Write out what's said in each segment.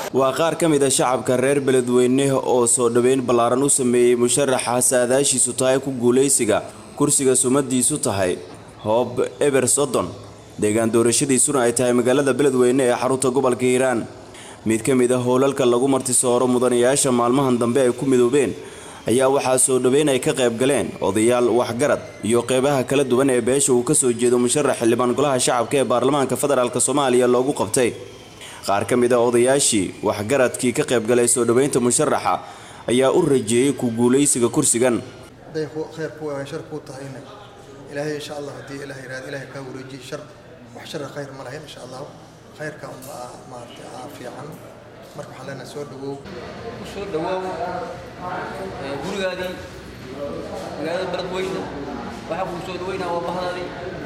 waa qaar ka mid a shacabka reer beledweyne oo soo dhoweyn ballaaran u sameeyey musharaxa saadaashiisu tahay ku guulaysiga kursiga sumadiisu tahay hoob eber soddon deegaan doorashadiisuna ay tahay magaalada beledweyne ee xarunta gobolka hiiraan mid ka mid a howlalka lagu martisooro mudanayaasha maalmahan dambe ay ku midoobeen ayaa waxaa soo dhoweyn ay ka qayb galeen odayaal waxgarad iyo qeybaha kala duwan ee beesha uu kasoo jeedo musharax xildhibaan golaha shacabka ee baarlamaanka federaalk soomaaliya loogu qabtay qaar ka mid a odayaashii waxgaradkii ka qayb galay soo dhoweynta musharaxa ayaa u rajeeyey ku guulaysiga kursigan hadday khayr ku ahay shar kuu tahayna ilaahay insha allah haddii ilaah yidhahdo ilaahay kaa wareejiye shar wax shara khayr ma lahayn insha allah khayrka unba maaragtay aa fiican marka waxaan leenahay soo dhawow soo dhawaaw gurigaadii magaalada beledweyne waxaa kuu soo dhaweynaa waa bahdaadii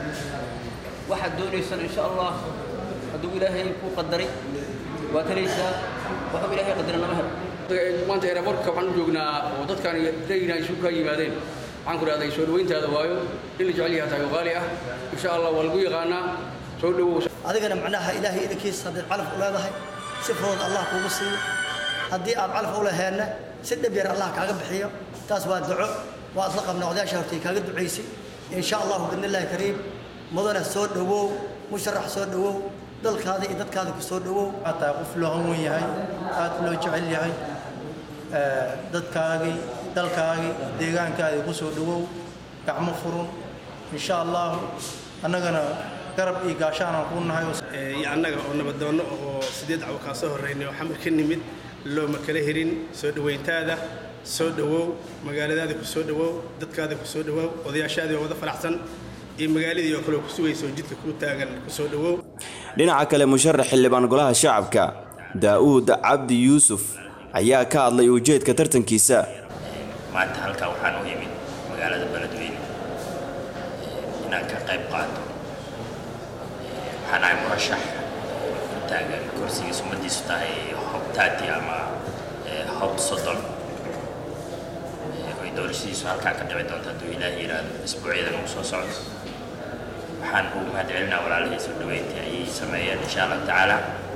waxaad doonaysaan insha allah hadduu ilaahay kuu qadaray waa talaysaa waxuu ilaahay qadaray lama helo maanta eraborka waxaan u joognaa oo dadkaan dayna isu kaa yimaadeen waxaan ku dhahday soo dhaweyntaada waayo in la jecel yahay tahay oo qaali ah insha allah waa lagu yaqaanaa soo dhawow adigana macnaha ilaahay idankiisa haddaad calaf u leedahay si fudud allah kuugu siiyo haddii aad calaf u laheenna si dhib yar allah kaaga bixiyo taas waa duco waa isla qabnaa odayaasha hortay kaaga ducaysay insha allahu bidnillaahi kariim mudana soo dhowow musharax soo dhowow dalkaada iyo dadkaada ku soo dhowow xataa qof loo hanwen yahay aad loo jecel yahay dadkaagii dalkaagii deegaankaadii ku soo dhowow gacmo furun insha allahu annagana garab iyo gaashaanaan kuu nahay iyo annaga oo nabaddoonno oo sideed cawo kaa soo horraynay oo xamar ka nimid looma kala herin soo dhowayntaada soo dhowow magaaladaadii ku soo dhowow dadkaadii ku soo dhowow odayaashaadii oo wada faraxsan iyo magaaladii oo kale ku sugaysa oo jidka kuu taagan ku soo dhowow dhinaca kale musharax xildhibaan golaha shacabka daa'uud cabdi yuusuf ayaa ka hadlay ujeedka tartankiisa maanta halkaa waxaan u imid magaalada beledweyne inaan ka qayb qaato waxaan ahay murashax ku taagan kursigiis ummadiisu tahay hob taati ama hob soddon oy doorashadiisu halkaa ka dhici doonto hadduu ilaahi yidhaahdo isbuucyadan uu soo socdo waxaan ugu mahadcelinaa walaalihii soo dhaweyntii ayay sameeyeen insha allah tacaala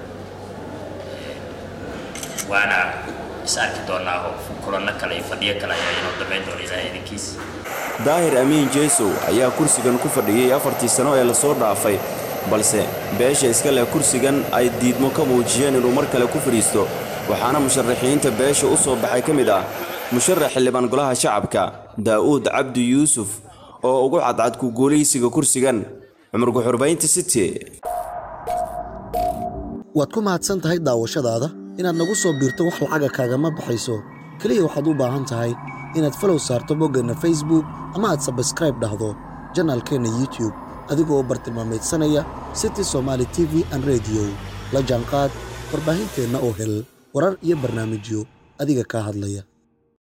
waana is arki doonaa kulanno kale iyo fadhiyo kale ayaa inoo dhammayn doona ilaahay idinkiis daahir amiin jeesow ayaa kursigan ku fadhiyey afartii sano ee lasoo dhaafay balse beesha iska leh kursigan ay diidmo ka muujiyeen inuu mar kale ku fadhiisto waxaana musharaxiinta beesha u soo baxay ka mid ah musharax xildhibaan golaha shacabka daa'uud cabdi yuusuf oo ugu cadcad ku guulaysiga kursigan cumar guxurbaynta city waad ku mahadsan tahay daawashadaada inaad nagu soo biirto wax lacaga kaagama baxayso keliya waxaad u baahan tahay inaad falow saarto boggeenna facebook ama aad sabskraib dhahdo janaalkeenna youtube adigoo bartilmaameedsanaya city somaali t v an rediyo la jaanqaad warbaahinteenna oo hel warar iyo barnaamijyo adiga kaa hadlaya